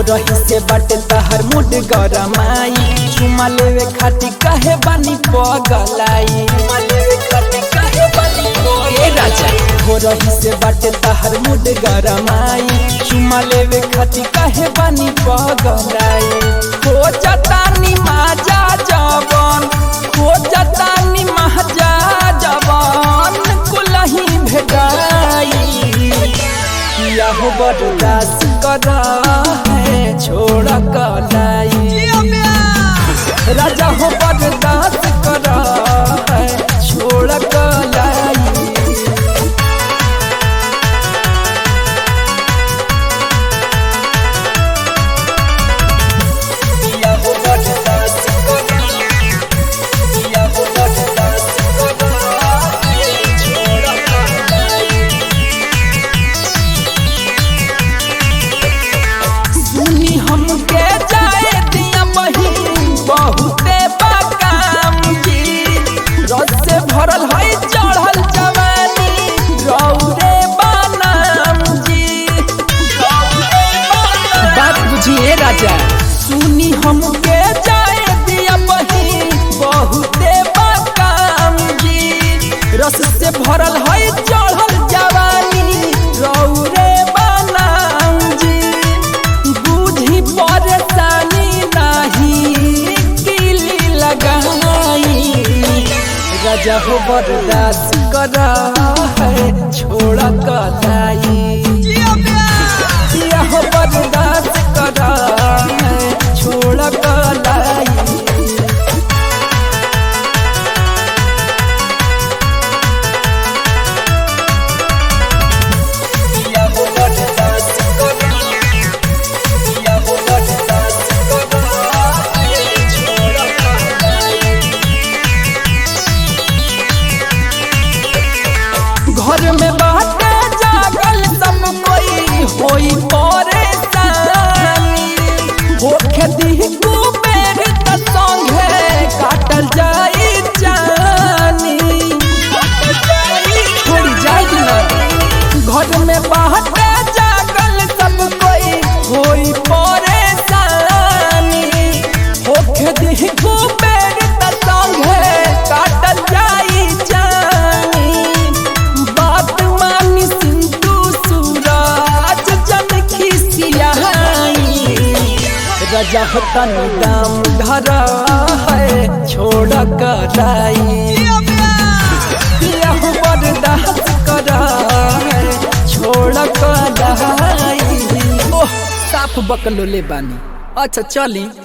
रही से बाटे तहर मुड गरमाई चुमा लेवे खाती कहे बानी पगलाई चुमा लेवे खाती कहे बानी ए राजा हो रही से बाटे तहर मुड गरमाई चुमा लेवे खाती कहे बानी पगलाई हो जतानी माजा जवन हो जतानी महाजा जवन कुलही भेटाई किया हो बर्दाश्त कर है छोड़ कलाई राजा हो बर्दाश्त कर है छोड़ कलाई किया हो बर्दाश्त कर किया हो बर्दाश्त कर है छोड़ कलाई सुनी हमके जाए दिया बहिन बहुते बाकाम जी रस से भरल है चढ़ल जवानी रौरे बानाम जी बात बुझिए राजा सुनी हमके जाए दिया बहिन बहुते बाकाम जी रस से भरल है चढ़ल जवानी रौरे बानाम जी बुझी परेशानी नहीं किली लगाई राजा हो बर्दाश्त कर है छोड़ कलाई जिया हो बर्दाश्त कर है छोड़ कलाई किया हो बर्दाश्त कर किया हो बर्दाश्त कर छोड़ कलाई घर में बाटे जागल सब कोई होई परेशानी होखे दी कुबेर त संगे काटल जाई जानी छोड़ी जाई ना घर में बाटे जागल सब कोई होई परेशानी होखे दी कुबेर त संगे काटल जाई जानी बात मानी सिंधु सूरज जन खिसियाई राजा होता दाम धर है छोड़ कराई किया हो बर्दाश्त कर है छोड़ कराई ओह साफ बकलो ले बानी अच्छा चली